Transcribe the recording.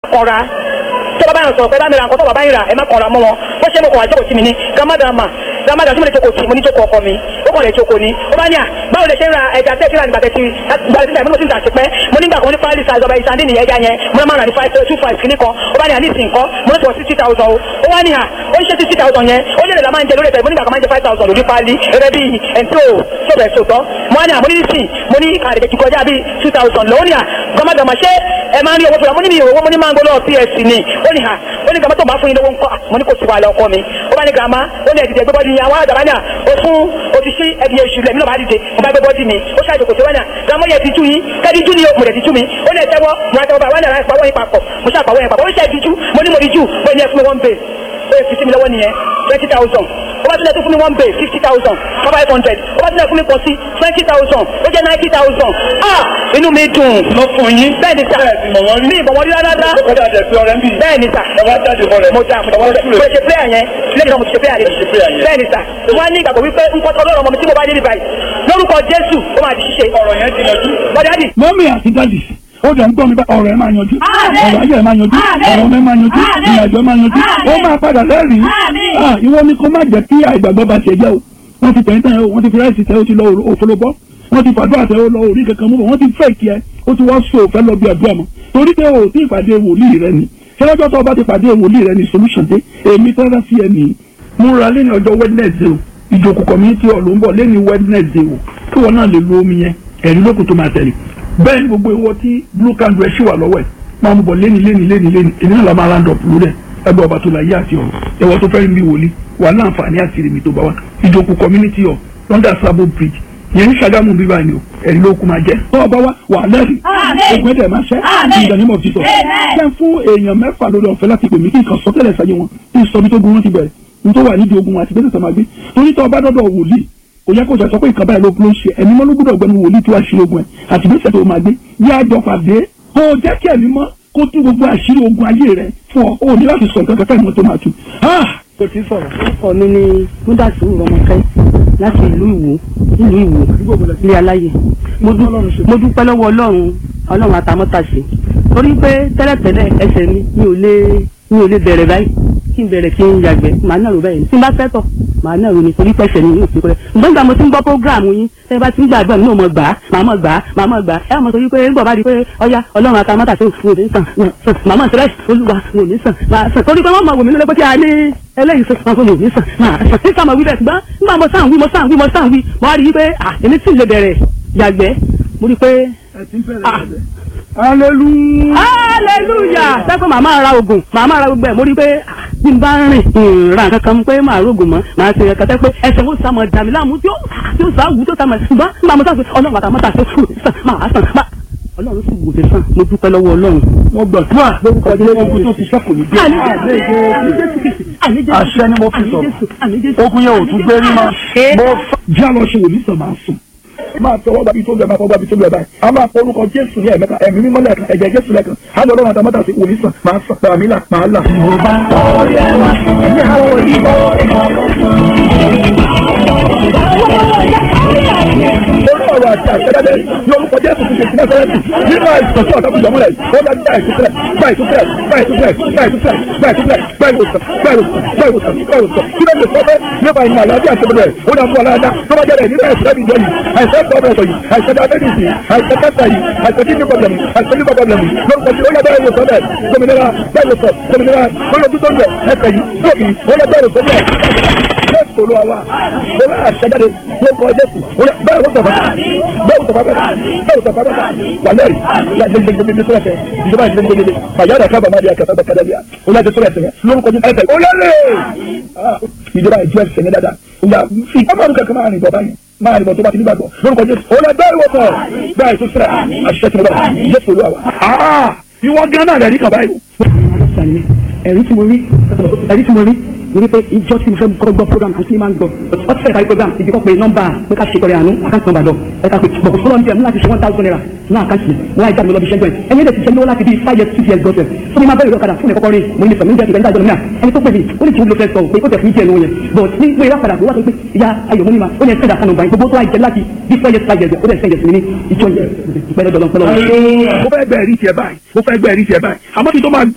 kọra tí bàbá yẹn sọ̀rọ̀ pé bá mi ra nǹkan tó bàbá yẹn rà ẹ má kọra mọ́ wọn bó ṣe mo kọ̀ wá jókòó sí mi ní gàmádàmà gàmádà tí mo lè jókòó sí mo ní jókòó ọkọ mi ó kàn lè jókòó ní ó bá ní à báwo lè ṣe ń ra ẹja tẹ́ẹ̀tì rà nígbà tẹ́tì gbàgbé tẹ́tì mo ti ń tà sí pẹ́ mo nígbà kan ní fáìlì size ọba ìsàndí nìyẹn ẹja yẹn mo máa ń rà ní five two five kìíní kan ó bá ní à ní ìsìn kan mo ní sọ sixty thousand o ó wá ní à ó ń ṣe sixty thousand yẹn ó lè lè la máa ń jẹ lórí ẹ̀fẹ̀ mo nígbà kan máa ń jẹ five thousand lórí páálí ẹ̀rẹ́ bíi ẹ̀ńtí ò sọ̀bẹ̀ sòtọ́ mo wá ní à mo ní ìsìn mo ní àdèjì ti kọjá bíi two thousand lọ́wọ́ ní à gọ́mọdọ̀mọ̀ ṣé ẹ máa ń rí owó fúnra mo ní mi ìwòwò mo ní máa ń gbọ́dọ̀ ps ni ó ní à ó ní gàmá tó bá fún yín lówó ńkọ́ mo ní kò sí wàhálà ọkọ mi ó bá ní gàmá ó ní ẹ̀dìdẹ̀ gbẹ́bọ́dì yín àwọn àdàbà ní à ó fún òtí sí ẹ̀dì èṣù lẹ̀ mí náà bá dìde mo bá gbẹ́bọ́dì mi ó ṣàjò kò sí wọ́n ní à gàmá yẹ ti tú yín kẹ́dí tú ni mo lè ti tú mi ó ní ẹ̀tẹ́wọ́ mo ra tẹ́wọ́ bá wọ́n ní àrà ìpàwọ́ yín papọ̀ mo ṣàpàwọ́ yín papọ̀ ó ṣe ẹ̀dí tú mo ní mo di jù ó ní ẹ fún mi one bay ó yẹ fi sí mi lọ́wọ́ nìyẹn twenty thousand ó bá tilẹ̀ tó fún mi one bay fifty thousand five hundred ó bá tilẹ̀ fún mi pọ̀ sí twenty thousand ó jẹ́ ninety thousand ah inú mi dùn lọ fún yín. bẹ́ẹ̀ ni sà bẹ́ẹ̀ sì mọ̀ wọ́n rí. mi ìbọn wọn rí rárá ó kọjá jẹ pé ọ̀rẹ́ ń bì. bẹ́ẹ̀ ni sà bàbá jáde fún rẹ̀. mo dà mo bàbá dà súre. mo ṣe player yẹn lẹ́yìn náà mo ti ṣe player Ṣe player yẹn yẹn. bẹ́ẹ̀ ni sà wọ́n á ní ìgbàgbọ́ wípé nǹkan tó lọ́rọ̀ ọmọ mi tí mo bá dé ní báyìí lórúkọ Jésù ó máa di ṣíṣe ọ̀rọ̀ yẹn ti yanjú. bọ́dá dì mọ́mí àti dádì ó dẹ̀ ń gbọ́ mi bá ọ̀rọ̀ ẹ̀ máa yanjú Àmín. ọ̀rọ̀ ayé ẹ̀ máa yanjú Àmín. ọ̀rọ̀ ọmọ ẹ̀ máa yanjú Àmín. ìrìnàjò ẹ̀ máa yanjú Àmín. ó máa padà lẹ́rìí Àmín. Ah, ìwọ ni kó má jẹ́ kí àìgbàgbọ́ bá ṣe jẹ́ o wọ́n ti tẹ̀yìn tẹ̀yìn o wọ́n ti fi ráìsì tẹ̀ o ti lọ òfolo bọ́ wọ́n ti fàdúrà tẹ̀ o lọ orí kankan mú bọ̀ wọ́n ti fẹ́ kí ẹ ó ti wá so òfẹ́ lọ bí àdúrà mọ́ torí pé o ti ìpàdé wòlíì rẹ ni ṣẹlẹ́jọ́ tó o bá ti pàdé wòlíì rẹ ni solution dé èmi tẹ́lá sí ẹ nìyí múra lẹ́ni ọjọ́ wednesday o ìjòkó community hall ló ń bọ̀ lẹ́ni wednesday o kí wọn náà lè lo omi yẹn ẹ̀rí lókun tó máa tẹ̀lé bẹ́ẹ̀ ni gbogbo ìwọ tí blue candle ẹ̀ ṣì wà lọ́wọ́ ẹ̀ máa mú bọ̀ lẹ́ni lẹ́ni lẹ́ni lẹ́ni èmi náà la máa round up lórí ẹ̀ ẹgbẹ́ ọba tó la yé àti ọ̀rọ̀ ẹ̀wọ́ tó fẹ́ẹ́ mi wòlíì wà láǹfààní àti rèmi tó bá wà ìjòkó community hall london sabo bridge yẹn ní Ṣàgámù bíbá ni o ẹ̀rí lókun máa jẹ́ tó ọba wa wà lẹ́rìí Àmín. ògùn ẹ̀dẹ̀ máa ṣẹ́ Àmín. ìdánimọ̀ títọ̀ Amen. jẹ́ fún èèyàn mẹ́fà lórí ọ̀fẹ́ láti pè mí kí nǹkan sọ́tẹ̀lẹ̀ sáyé wọn kí n sọ bí tó gun wọn ti bẹ̀rẹ̀ ní tó wà nídìí ogun wọn àti bẹ́sẹ̀ tó máa gbé torí tó ọba dọ́dọ̀ wòlíì kò yẹ kó sọ pé ìkan báyìí ló ló ń ṣe ẹ̀mí mọ́ ló gbọ́dọ̀ gbẹnu wòlíì tí wàá ṣe ogun ẹ̀ àti bẹ́sẹ̀ tó máa gbé yá àjọ pàdé kó o jẹ́ kí ẹ̀mí mọ́ kó tú gbogbo àṣírí ogun ayé rẹ̀ fún ọ o ní láti sọ nǹkan kankan ìmọ̀ tó máa tu. kò tí ì sọ̀rọ̀. orúkọ mi ni múdàsí rọmọkẹ́ láti ìlú ìwò ìlú ìwò ilé aláyè mo dú- mo dúpẹ́ lọ́wọ́ ọlọ́run ọlọ́run àtàmọ́tàṣe torí pé tẹ́lẹ̀tẹ́lẹ̀ ẹsẹ̀ mi mi ò lè mi ò lè bẹ̀rẹ̀ báyìí kí n bẹ̀rẹ̀ kí n yàgbẹ́ màá náà rò báyìí tí n bá fẹ́ tọ̀ màá náà rò ní torí pẹ́sẹ̀ mi yóò fi kọ́lẹ̀ ǹgbọ́n nígbà mo ti ń gbọ́ prógráàmù yín tẹ́ bá ti ń gbàgbọ́ mi náà mọ̀ gbà á màá mọ̀ gbà á màá mọ̀ gbà á ẹ̀ mọ̀ torí pé ń bọ̀ bá di pé ọya ọlọ́run àtàmọ́tàṣe òfin òní sàn sàn màá mọ̀ sílẹ̀ olúwa òní sàn màá sàn torí pé wọ́n mọ̀ wò mí nílé pé kí a ní eléyìí sọ fún mi nísàn máa sàn ní sàmà wí bẹ́ẹ̀ ṣùgbọ́n nígbà mo sàn wí mo sàn wí mo sàn wí mo wá rí i pé à èmi tí ì lè bẹ̀rẹ̀ yàgbẹ́ mo rí i pé hallelujah. hallelujah sẹ́kọ̀ màá máa ra oògùn màá máa ra gbogbo ẹ̀ mo rí i pé à, bí n bá rìn ìrìn nǹkan kan pé màá rògùn mọ́ màá ṣe ẹ̀ka tẹ́ pé ẹsẹ̀ wo sàmọ̀ dàmí láàmú tí ó tí ó sà wù tó sàmọ̀ ṣùgbọ́n nígbà mo sàn pé ọlọ́run àtàmọ́tà tó fún mi sàn máa sàn máa ọlọ́run sì wò mí sàn mo dúpẹ́ lọ́wọ́ ọlọ́run. mo gbàdúrà lórúkọ jẹ́ ogun tó ti sẹ́kù ní Àní Jésù, àní Jésù Kristi, àní Jésù, àṣẹ ni mo fi àní sọ̀rọ̀. Jésù, àní Jésù. ogun yẹn ò tún gbé rí mọ́. mo jẹ́ àlọ́ ṣe wòlíì sàn máa sùn. máa tọwọ́ gbàbí tó gbẹ máa tọwọ́ gbàbí tó gbẹ báyìí. a máa forúkọ jésù ní ẹ̀mẹ́ta ẹ̀mí mímọ́ lẹ́ẹ̀kan ẹ̀jẹ̀ jésù lẹ́ẹ̀kan. a lọ lọ́rùn àtàmọ́tà sí wòlíì sàn máa sàn gbàmí là máa là. yorùbá orí ọ̀rọ̀ àti àṣẹ́dáde ní orúkọ jésù ti ṣe sí nẹ́sẹ̀rẹ́tì nínú àìsàn tí ọ̀tá fi jọmọ́lẹ̀ ó lọ gba ìtúsílẹ̀ gba ìtúsílẹ̀ gba ìtúsílẹ̀ gba ìtúsílẹ̀ gba ìtúsílẹ̀ gba ìwòsàn gba ìwòsàn gba ìwòsàn gba ìwòsàn kí ló lè sọ fẹ́ nípa ìmọ̀ àlàáfíà àti ìbẹ̀rẹ̀ ó dà fún aláàdá tó bá jẹ́rẹ̀ nínú àìsàn ìjọ yìí àìsàn ìgbọ̀bẹ̀sọ̀ yìí àìsàn diabetes yìí àìsàn kẹta yìí àìsàn kidney problem yìí àìsàn liver problem yìí lórúkọ tí ó yẹ bẹ́ẹ̀ ìwòsàn bẹ́ẹ̀ gbòmìnira bẹ́ẹ̀ ìwòsàn gbòmìnira lórí ojú tó ń bẹ̀ ẹsẹ̀ yìí lókì ó yẹ bẹ́ẹ̀ ìwòsàn bẹ́ẹ̀ jésù olúwa wa olú àṣẹjáde lórúkọ jésù olú bẹ́ẹ̀ wọ́n sọ̀rọ̀ bẹ́ẹ̀ wọ́n sọ̀rọ̀ bẹ́ẹ̀ wọ́n sọ̀rọ̀ bẹ́ẹ̀ wà lẹ́rì gbẹgbẹgbẹgbẹ tó ẹsẹ̀ ìjọba ìgbẹgbẹgbẹ fàyàrá kábà má di àkàtà bẹ́ẹ̀ kàdà bíà olú àti tó ẹsẹ̀ lórúkọ jésù ẹsẹ̀ olórí ìjọba ìjọ ẹsẹ̀ ní dáadáa olú àfi ọmọ ọdún kankan máa rìn bọ̀ báyìí máa rìn bọ̀ tó bá ti nígbàgbọ́ lórúkọ jésù olú bẹ́ẹ̀ wọ́n sọ̀rọ̀ bẹ́ẹ̀ tó sẹ́rẹ̀ àṣẹ tí mo bá jésù olúwa wa ìwọ gánà rẹ̀ rí kàn báyìí. ẹ̀rí tí mo rí ẹ̀rí tí mo rí mo rí pé ìjọ tí mo fẹ́ kọ́ gbọ́ program àti máa ń gbọ́ ọtí fẹ́ẹ̀ kárí program ìdí kọ́ pé nọ́mbà pé ká ṣe kọ́rẹ́ àánú àkáǹtì nọ́mbà lọ ẹ̀ka pé bọ̀kọ̀ fọlọ́ ní ẹ̀ láti ṣe one thousand naira ní àkáǹtì wọn àìjáde mi lọ bí ṣẹ́gbẹ́ ẹni lè ti ṣe lówó láti bí five years six years gọ́sẹ̀ fún mi máa bẹ̀rẹ̀ ọ̀kadà fún ẹ̀kọ́kọ́ rí mo ní sọ̀rọ̀ níjẹ́ ìgbẹ́ńdà ìjọba náà ẹni tó pè mí ó ní kí n lo fẹ́ sọ pé ó tẹ̀ fún ìjẹ́ lówó yẹn but ní pé ìrápadà tó wà tó pé ìyá ayọ̀ mọ́ ní ma ó ní ẹ̀sẹ̀ ìdákanù báyìí gbogbo tó wà jẹ́ láti bí five years five years ó dẹ̀ sẹ́yẹ̀ sí mi ní ìjọ yẹn ìpẹ́lẹ́ dọ̀lọ́ pẹ́lọ́ mo fẹ́ gbẹ́ ẹ̀rí tiẹ̀ báyìí mo fẹ́ gbẹ́ ẹ̀rí tiẹ̀ báyìí àmọ́ kí n tó máa